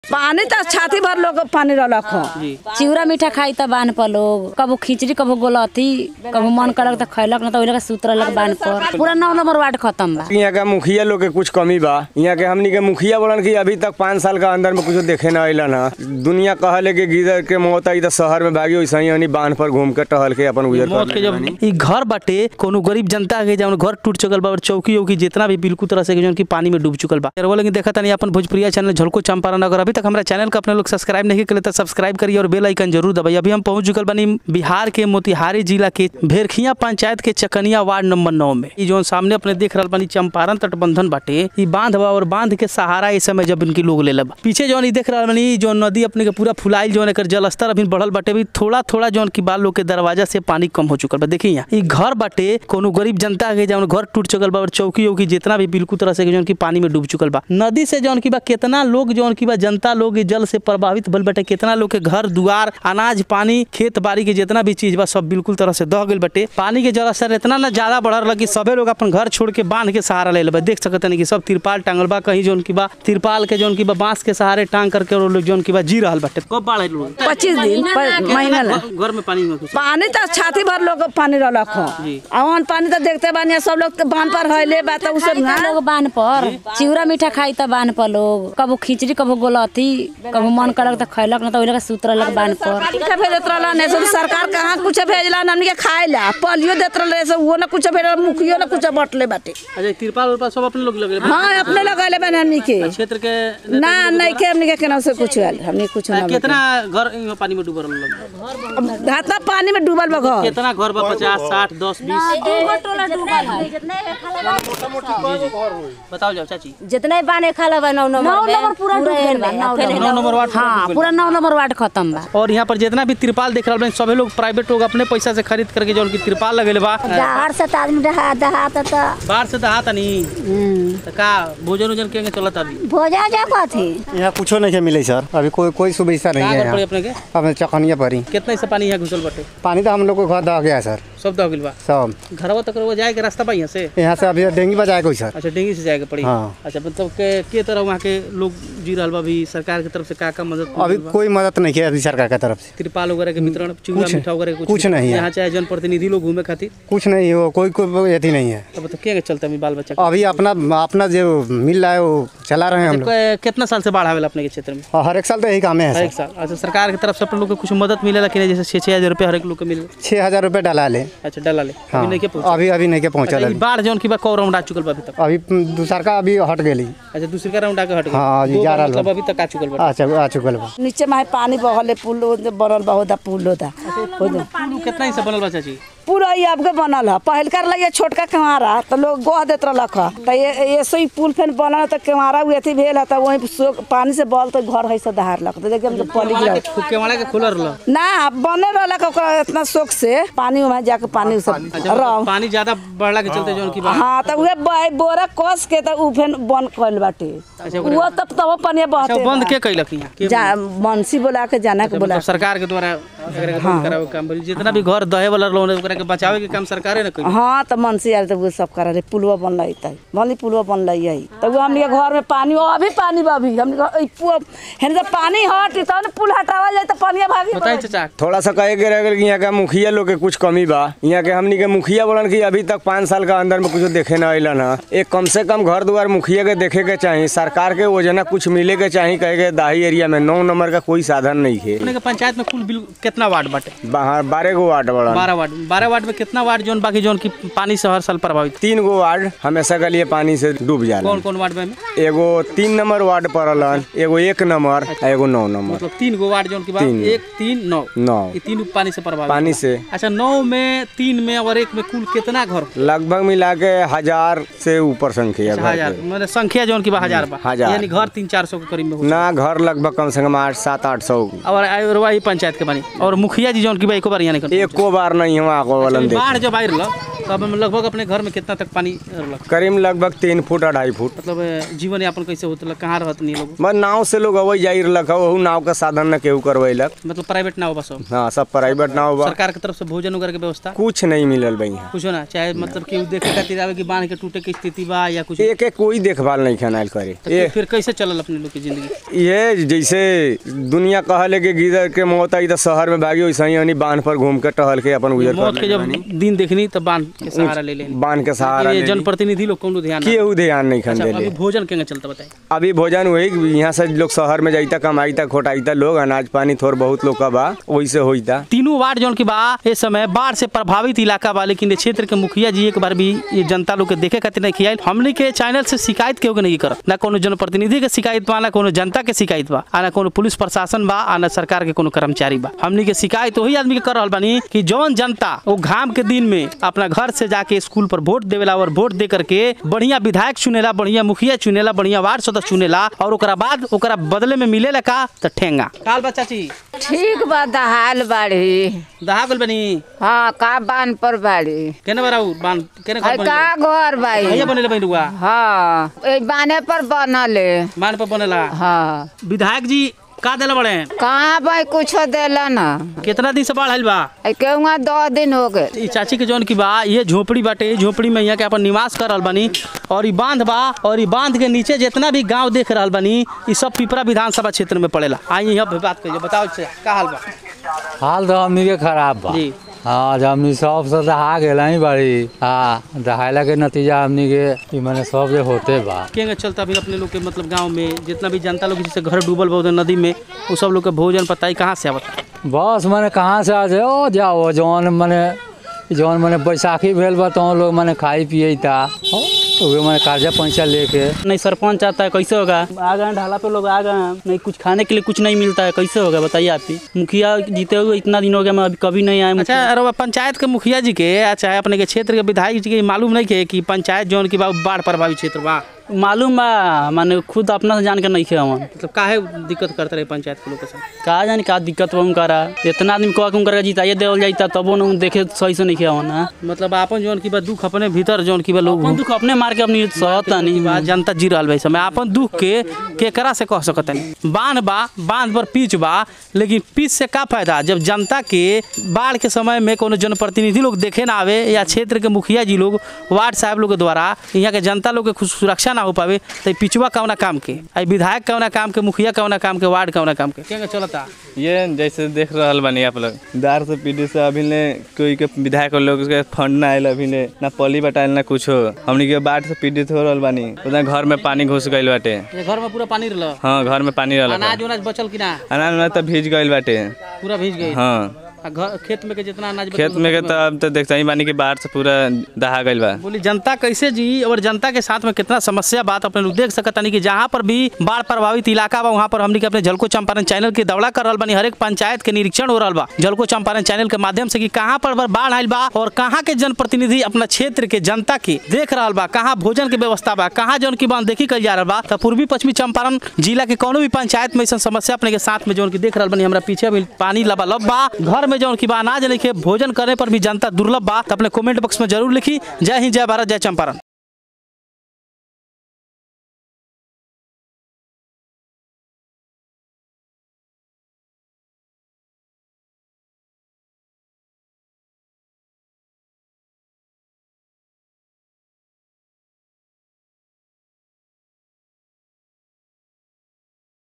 पानी तो छाती भर लोग पानी रहलक ह जी चिवड़ा मीठा खाई त बांध पर लोग कबो खिचड़ी कबो गोलथी कबो मन करक त खैलक न त ओइला के सूत रहलक बांध पर पूरा नौ नंबर वार्ड खत्म बा यहाँ का मुखिया लोग के कुछ कमी बा यहाँ के हमनी के मुखिया बोलन कि अभी तक पाँच साल का अंदर में कुछ देखे न अलन है दुनिया कहले कि गिदर के मौत आई तो शहर में भागी वैसे ही हमनी बांध पर घूम के टहल के अपन गुजर मौत कर के जब ई घर बाटे कोनो गरीब जनता के जब घर टूट चुकल बा और चौकी उकी जितना भी बिल्कुल तरह से जौन की पानी में डूब चुकल बा वो लेकिन देखा तनी अपन भोजपुरिया चैनल झलको चंपारण अगर अभी तक हमारा चैनल को अपने लोग सब्सक्राइब नहीं करे तो सब्सक्राइब करिए और बेल आइकन जरूर दबाइए अभी हम पहुंच चुकल बनी बिहार के मोतिहारी जिला के भेरखिया पंचायत के चकनिया वार्ड नंबर नौ में ई जो सामने अपने देख रहल बानी चंपारण तटबंधन बाटे ई बांध बा और बांध के सहारा इस समय जब इनकी लोग ले बा पीछे जौन ई देख रहल बानी जो नदी अपने के पूरा फुलाइल जौन एकर जलस्तर अभी बढ़ल बाटे अभी थोड़ा थोड़ा जौन की बाल लोग के दरवाजा से पानी कम हो चुकल बा देखिए यहाँ ई घर बाटे कोनो गरीब जनता के जौन घर टूट चुकल बा और चौकी उकी जितना भी बिल्कुल तरह से जौन की पानी में डूब चुकल बा नदी से जौन की बा कितना लोग जौन की बा जनता लोग ई जल से प्रभावित भल बाटे कितना लोग के घर दुआर अनाज पानी खेत बाड़ी के जितना भी चीज बा सब बिल्कुल तरह से दह गइल बाटे पानी के जलस्तर इतना ना ज्यादा बढ़ल रहा कि सबे लोग अपन घर छोड़ के बांध के सहारा ले ले बा देख सकत नहीं कि सब तिरपाल टांगल बा कहीं जौन की बा तिरपाल के जौन की बा बांस के सहारे टांग करके और लोग जौन की बा जी रहल बाटे कब बाढ़ आइल लोग पच्चीस दिन प- महीना ला घर में पानी में घुस पानी तो छाती भर लोग पानी रहलक ह जी। अवन पानी तो देखते बानी सब लोग तो बांध पर हइले बा तो उ सब ना लोग बांध पर चिवड़ा मीठा खाई त बांध पर लोग कबो खिचड़ी कबो गोलथी कबो मन करक त खैलक न त ओइला के सूत रहलक बांध पर कुछ भेजत रहला ने सब सरकार कहाँ कुछ भेजला हमनी के खाए ला पोलियो देत रहले से वो ना कुछ भेजला मुखियो ना कुछ बटले बाटे अच्छा तिरपाल उरपाल सब अपने लोग लगे हाँ अपने लगैले बानी हमनी के क्षेत्र के ना नहीं के हमनी के केना से कुछ आयल हमनी के कुछ ना कितना घर इहाँ पानी में डूबल लोग घातना पानी में डूबल बा घर कितना घर बा पचास साठ दस बीस बताओ जाओ चाची जितने बाने खाला बा नौ नंबर में पूरा डूब गइल बा नौ नौ नंबर वार्ड हाँ पूरा नौ नंबर वार्ड खत्म बा और यहाँ पर जितना भी तिरपाल देख रहा सभी लोग प्राइवेट लोग अपने पैसा से खरीद करके जो उनकी तिरपाल लगे बा बाहर से तो आदमी दहा दहात तो बाहर से दहा तनी तो का भोजन उजन के चलत अभी भोजन जा कथी यहाँ कुछो नहीं है मिले सर अभी कोई कोई सुविधा नहीं का है घर पड़े यहाँ अपने के अब चकनिया पड़ी कितना से पानी यहाँ घुसल बाटे पानी तो हम लोग को घर दह गया है सर सब दह गइल बा सब घरवा तक वो जाए के रास्ता बा यहाँ से यहाँ से अभी डेंगी बजाए कोई सर अच्छा डेंगी से जाएगा पड़ी हाँ। अच्छा मतलब के के तरह वहाँ के लोग जी रहल बा अभी सरकार की तरफ से का का मदद अभी मिलल बा? कोई मदद नहीं किया अभी सरकार की तरफ से तिरपाल वगैरह के वितरण चूड़ा कुछ- मीठा वगैरह कुछ नहीं है। यहाँ चाहे जनप्रतिनिधि लोग घूमे खातिर कुछ नहीं हो कोई कोई अथी नहीं है अब तो क्या चलता है बाल बच्चा के? अभी अपना अपना जो मिल रहा है वो चला रहे हैं हम लोग क- कितना साल से बाढ़ आवेला अपने के क्षेत्र में और हर एक साल तो यही काम है हर एक सर साल अच्छा सरकार की तरफ से अपन लोग को कुछ मदद मिलेला कि नहीं जैसे छः छः हजार रुपये हर एक लोग को मिले छः हजार रुपये डाला ले अच्छा डाला ले हाँ अभी नहीं के पहुंचा अभी अभी नहीं के पहुँचल अच्छा, ई अभी बाढ़ जौन की बा कौ राउंड आ चुकल बा अभी तक अभी दूसर का अभी हट गई अच्छा दूसरी का राउंड आके हट गई हाँ, जी, दो जा बार रहल बा। मतलब अभी तक आ चुकल बा अच्छा आ चुकल बा नीचे में पानी बहले पुल ओदे बनल बा होदा पुल होदा होदा पुल कितना ही से बनल बा चाची पूरा ये अब के बनल है पहल कर लगे छोटका कमारा तो लोग गोह देत रहलक ह तो ये ऐसे ही पुल फेन बनल तो कमारा हुए अथी भेल है तो वही सो- पानी से बल तो घर है से दहार लग तो देखिए हम तो पली गिरा फुके वाला के खुलर रह ना बने रहलक ओकरा इतना शौक से पानी में जाके पानी सब अच्छा रह मतलब पानी ज्यादा बढ़ला के चलते जौन की बा हाँ तो उहे ब- बोरा कस के तो उ फेन बंद कइल बाटे अच्छा, ओकरा- वो तब तब पानी अच्छा बहते वो बंद बा। के कैलक यहाँ के जा मनसी बोला के जाना के बोला मतलब सरकार के द्वारा एकरा के बंद करावे के काम भइल। जितना भी घर दहे वाला लोन ओकरा के बचावे के काम सरकारे ने कइल हाँ तो मनसी आयल तो वो सब करा रहे पुलवा बन रही तै भली पुलवा बन रही है तो वो हमने घर में पानी अभी पानी बा अभी हमने हेन जब पानी हट तब ना पुल हटावल जाए तो पानी भागी बताई चाचा थोड़ा सा कहे के रह गइल कि यहाँ का मुखिया लोग के कुछ कमी बा यहाँ के हमनी के मुखिया बोलन कि अभी तक पाँच साल का अंदर में कुछ देखे न अलन है एक कम से कम घर दुआर मुखिया के देखे के चाही सरकार के योजना कुछ मिले के चाही कहे के दाही एरिया में नौ नंबर का कोई साधन नहीं है अपने के पंचायत में कुल बिल कितना वार्ड बाटे बाहर बारह गो वार्ड बड़ा बारह वार्ड बारह वार्ड में कितना वार्ड जोन बाकी जोन की पानी से हर साल प्रभावित तीन गो वार्ड हमेशा के लिए पानी से डूब जाला कौन कौन वार्ड में एगो तीन नंबर वार्ड पड़लन एगो एक नंबर आ एगो नौ नंबर मतलब तीन गो वार्ड जोन की बात तीन। एक तीन नौ नौ ये तीन पानी से प्रभावित पानी से अच्छा नौ में तीन में और एक में कुल कितना घर लगभग मिला के हजार से ऊपर संख्या घर हजार के। मतलब संख्या जोन की बा हजार बा हजार। यानी घर तीन चार सौ के करीब में हो ना घर लगभग कम से कम आठ सात आठ सौ और और वही पंचायत के बनी और मुखिया जी जोन की बा एको बार यहाँ नहीं एको बार नहीं हुआ को वालन देख बाढ़ जब आई रहा तो अब हम लगभग अपने घर में कितना तक पानी रहलक करीब लगभग तीन फुट अढ़ाई फुट मतलब अ, जीवन यापन कैसे होता कहाँ रहत नहीं लोग बस नाव से लोग अवै जाई रहलक वहू नाव का साधन न केहू करवैलक मतलब प्राइवेट ना हो बस अब। हाँ सब प्राइवेट नाव बा सरकार की तरफ से भोजन वगैरह के व्यवस्था कुछ नहीं मिलल बा यहाँ कुछ ना चाहे मतलब केहू देखे खातिर आवे कि बांध के टूटे के स्थिति बा या कुछ एक एक कोई देखभाल नहीं खनाल करे तो ये फिर कैसे चलल अपने लोग की जिंदगी ये जैसे दुनिया कहले कि गिदर के मौत आई तो शहर में भागी वैसे ही यानी बांध पर घूम के टहल के अपन गुजर मौत कर के जब दिन देखनी तब बांध के सहारा ले लेनी बांध के सहारा ये ले ली। जनप्रतिनिधि लोग कौनो ध्यान ना- केहू ध्यान नहीं खन अच्छा देले अभी भोजन केंगे चलता बताए अभी भोजन वही कि यहाँ से लोग शहर में जाइता कमाईता खोटाईता लोग अनाज पानी थोड़ बहुत लोग का बा वैसे होइता तीनों वार्ड जौन की बा इस समय बाढ़ से प्रभावित इलाका बा लेकिन ये क्षेत्र के मुखिया जी एक बार भी ये जनता लोग के देखे खातिर नहीं खियाल हमने के चैनल से शिकायत केहू के नहीं करत ना कोनो जनप्रतिनिधि के शिकायत बा ना कोनो जनता के शिकायत बा आ ना कोनो पुलिस प्रशासन बा आ ना सरकार के कोनो कर्मचारी बा हमने के शिकायत वही आदमी के कर रहल बानी कि जौन जनता वो घाम के दिन में अपना घर से जाके स्कूल पर वोट देवेला और वोट दे करके बढ़िया विधायक चुनेला बढ़िया मुखिया चुनेला बढ़िया वार्ड सदस्य चुनेला और ओकरा बाद ओकरा बदले में मिलेला का त ठेंगा काल बच्चा ची ठीक बा दहाल बाड़ी दहा गल बनी हाँ का बान पर बाड़ी केने बराउ बान केने है घर का बनेला घर बाई भैया बनेला बनी रुआ हाँ ए बाने पर बनले मान पर बनेला हाँ विधायक जी का देला बड़े कहाँ बाई कुछो देला ना कितना दिन से बाढ़ आइल बा ए केहुआ दो दिन हो गए ई चाची के जौन की बा ये झोपड़ी बाटे ये झोपड़ी में यहाँ के अपन निवास कर रहल बानी और ई बांध बा और ई बांध के नीचे जितना भी गांव देख रहल बानी ई सब पिपरा विधानसभा क्षेत्र में पड़ेला आई यहाँ पे बात करिए बताओ से का हाल बा हाल तो हमनी के खराब बा जी हाँ जब हमनी सब से दहा गेला ही बड़ी हाँ दहाइला के नतीजा हमनी के ई माने सब जे होते बा केंगे चलता भी अपने लोग के मतलब गांव में जितना भी जनता लोग जैसे घर डूबल बा उधर नदी में वो सब लोग के भोजन पताई कहाँ से आवता बस माने कहाँ से आ जाए ओ जाओ जौन माने जौन माने बैसाखी भेल बा तो लोग माने खाई पिए था उहे माने कर्जा पैसा लेके नहीं सरपंच आता है कैसे होगा आ गए ढाला पे लोग आ गए हैं नहीं कुछ खाने के लिए कुछ नहीं मिलता है कैसे होगा बताइए आप ही मुखिया जीते हुए इतना दिन हो गया मैं अभी कभी नहीं आया अच्छा अरे पंचायत के मुखिया जी के या चाहे अपने के क्षेत्र के विधायक जी के मालूम नहीं के कि पंचायत जौन की बा बाढ़ प्रभावित क्षेत्र बा मालूम बा माने खुद अपना से जान के नहीं खेवा मतलब काहे दिक्कत करते रहे पंचायत के लोग के साथ का जानी का दिक्कत बा उनका इतना आदमी कह के उनका जिताइए देवल जाता तबो न देखे सही से नहीं खेवा ना मतलब आपन जौन की बा दुख अपने भीतर जौन की बा लोग अपन दुख अपने मार के अपनी सहता नहीं बा जनता जी रहल बा इस समय अपन दुख के केकरा से कह सकत नहीं बांध बा बांध पर पीच बा लेकिन पीच से का फायदा जब जनता के बाढ़ के समय में कोनो जनप्रतिनिधि लोग देखे ना आवे या क्षेत्र के मुखिया जी लोग वार्ड साहब लोग के द्वारा यहाँ के जनता लोग के कुछ सुरक्षा ना हो पावे तो पिछवा कौना काम के आई विधायक कौना काम के मुखिया कौना काम के वार्ड कौना काम के क्या चलता ये जैसे देख रहल बानी आप लोग दार से पीढ़ी से अभी ने कोई के विधायक लोग के फंड ना आयल अभी ने ना पली बटाइल ना कुछो हमनी के बाढ़ से पीड़ित हो रहल बानी उतना घर में पानी घुस गइल बाटे ये घर में पूरा पानी रहल हाँ घर में पानी रहल अनाज उनाज बचल कि ना अनाज में तो भीज गइल बाटे पूरा भीज गई हाँ आ घर खेत में के जितना अनाज बचल खेत में के तो अब तो देखते ही बानी कि बाढ़ से पूरा दहा गइल बा बोली जनता कैसे जी और जनता के साथ में कितना समस्या बात अपने लोग देख सकता नहीं कि जहाँ पर भी बाढ़ प्रभावित इलाका बा वहाँ पर हमने के अपने जलको चंपारण चैनल के दौड़ा कर रहल बानी हर एक पंचायत के निरीक्षण हो रहल बा जलको चंपारण चैनल के माध्यम से कि कहाँ पर बाढ़ आयल बा और कहाँ के जनप्रतिनिधि अपना क्षेत्र के जनता के देख रहल बा कहाँ भोजन के व्यवस्था बा कहाँ जौन की बात देखी कल जा रहल बा तो पूर्वी पश्चिमी चंपारण जिला के कोनो भी पंचायत में ऐसा समस्या अपने के साथ में जौन की देख रहल बानी हमरा पीछे भी पानी लबालब बा घर में जौन की बा अनाज नहीं भोजन करने पर भी जनता दुर्लभ बा तो अपने कमेंट बॉक्स में जरूर लिखी जय हिंद जय भारत जय चंपारण